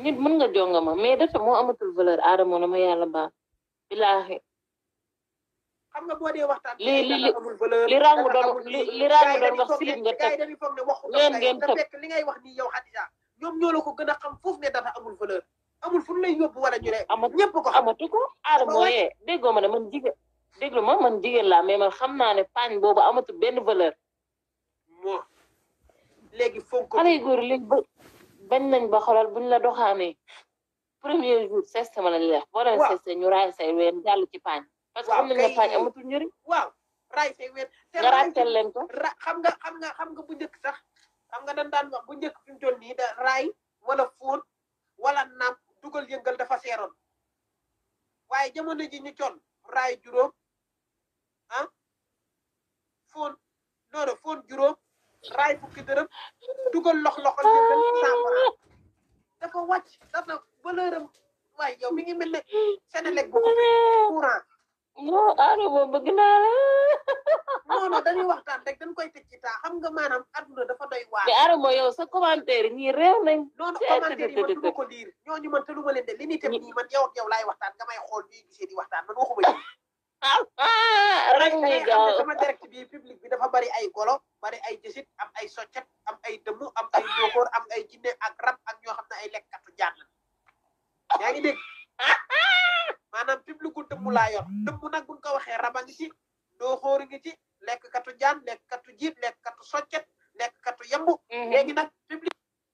nit mën nga jonga ma mais dafa moo amatul valeur aadama na ma yàlla baax bilaahi xam nga boo dee waxtaan li li li amul valeur li rangu dara doon amul li lii. li rangu Gars yi doon dañuy wax foog silib ne- nga gars yi tëb dañuy foog ne waxu ngeen dof ngeen te tëb. fekk li ngay wax nii yow Xadija ñoom ñoo la ko gën a xam foofu ne dara amul valeur amul fu ñu lay yóbbu wala ñu ne amatu ñëpp ko xam amatu ko aadama wàcc. yee déggoo ma ne man jigéen déglu ma man jigéen laa mais man xam naa ne paañ boobu amatul benn valeur moo léegi fonk xale yu góor léegi ba bañ nañ ba xoolal buñ la doxaanee premier jour seste ma lañ leex boo leen Waaw. seste ñu raay say ween jàll ci paañ parce que Waaw, xam nañ ne kay. paañ amatul njëriñ waaw raay say ween te nga raay ràccal leen ko ra xam nga xam nga xam nga bu njëkk sax xam nga dañ daan wax bu njëkk fi mu toll nii da raay wala fóon wala naam dugal yëngal dafa seeroon waaye jamono ji ñu con raay juróom ah fóon noonu fóon juróom raay fukki dërëm dugal lox loxol yëngal cent franc dafa wàcc dafa valeur am waaye yow mi ngi mel ne Senelec bu coupé courant non aadama bëgg naa la non non dañuy waxtaan rek dañ koy tëj ci temps xam nga maanaam adduna dafa doy waar mais aadama yow sa commentaire ñii réew nañ noonu Te- commentaire yi man te- du ma ko liir ñooñu man te lu ma leen de li ni tam Ñi- nii man yow ak yow laay waxtaan nga may xool ñuy gisee di waxtaan man waxuma ci ah rek da muy ngay xam gaaw ne sama direct bi public bi dafa bari ay golo bari ay jësit am ay soccet am ay dëmmu am ay ndóokóor am ay jinne ak rab ak ñoo xam ne ay lekkatu jaan la yaa ngi dégg maanaam public gu dëmmu laa yor dëmmu nag buñ ko waxee raba ngi ci ndóokóor ngi ci lekkatu jaan lekkatu jiit lekkatu soccet lekkatu yambu léegi nag public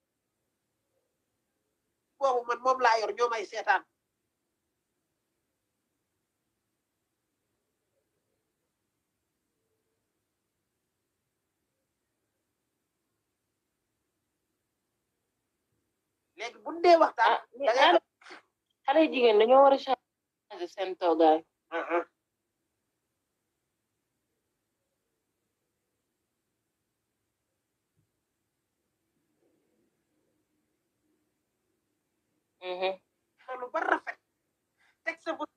boobu man moom laa yor ñoo may seetaan léegi bu ñu dee waxtaan ah mais da ngay aadama xale yu jigéen dañoo war a changer seen toogaay xam Mhm. xolu ba rafet teg sa bu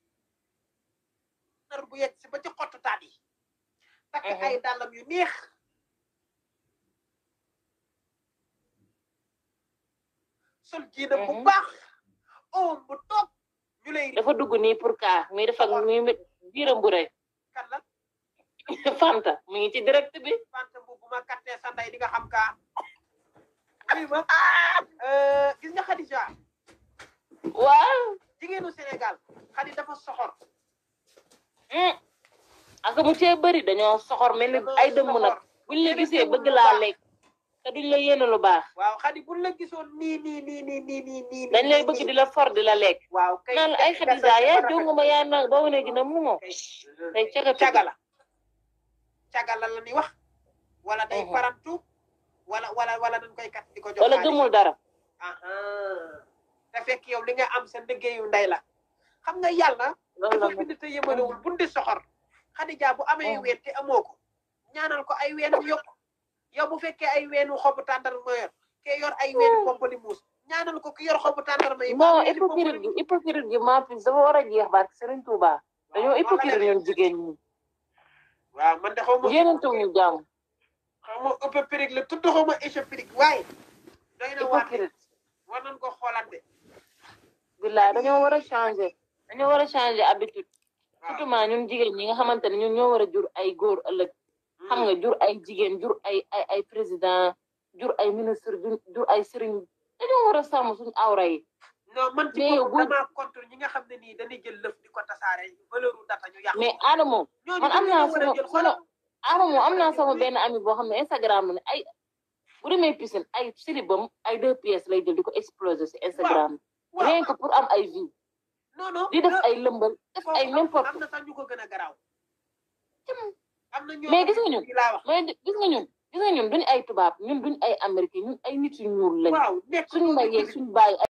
nar bu yegg si ba ci xottu taat yi takk Mhm. ay dàllam yu neex sol jiinam bu Mhm. baax oom bu toog ñu lay dafa dugg nii pour kaa muy def ak muy biiram bu rëy kan la Fanta mu ngi ci direct bi fanta bu bu ma kattee sa ndey di nga xam kaa oui ma gis nga Khadija waaw jigéenu Sénégal Khadi dafa soxor mm. ak mu cee bëri dañoo soxor mel ni ay dëmm nag buñ la gisee bëgg laa lekk te duñ la yéene lu baax waaw Khadi buñ la gisoon nii nii nii nii nii nii nii dañ lay bëgg di la for di la lekk waaw kay naan la ay Xadija yaa jonga ma yaa nag ba wane gi na mu moo tey cagatu cagala cagala la ni wax wala day Mhm. parantu wala wala wala dañ koy kat di ko jox wala xaalis. gëmul dara aha te fekk yow li nga am sa liggéeyu ndey la xam nga yàlla loolu la dafa bind te yemalewul buñ di soxor Xadija bu amee Mhm. ween te amoo ko ñaanal ko ay weenam yokk yow bu fekkee ay weenu xobu tàndar ma yor ke yor ay weenu pompali muus ñaanal ko ki yor xobu tàndar ma yi non hypocrite gi hypocrite gi maa fi dafa war a jeex barke Serigne Touba dañoo hypocrite ñun jigéen ñi waaw man de xaw ma yéenantu ñu jàmm xaw ma ëpp périg la tudd xaw ma échec périg waaye doy na waar de hypocrite war nañ ko xoolaat de billaay dañoo war a changer dañoo war a changer habitude surtout maa ñun jigéen ñi nga xamante ne ñun ñoo war a jur ay góor ëllëg xam nga jur ay jigéen jur ay ay ay président jur ay ministre jur jur ay sëriñ dañoo war a sàmm suñu awra yi non man ci mais yow boppam bu- damaa contre ñi nga xam ne nii dañuy jël lëf di ko tasaare valeur u data ñu yàq mais Adamo ñooñu man am dañu naa war a sama jël sama xoolal Adamo am naa sama benn ami boo xam ne Instagram la ne ay bu demee piscine ay silibam ay deux pièces lay jël di ko exploser si Instagram waaw rien que pour am ay vie non non di def le- ay lëmbal def foofu ay am- n'importe am na sax ñu ko gën a garaaw am na ñoo Mais xam gis nga ne ñun. fii laa wax mais gis nga ñun gis nga ñun duñu ay tubaab ñun duñu ay américain ñun ay nit yu ñuul lañ waaw nekk suñu ñoo may ngi yeeg jullit. suñu bàyyi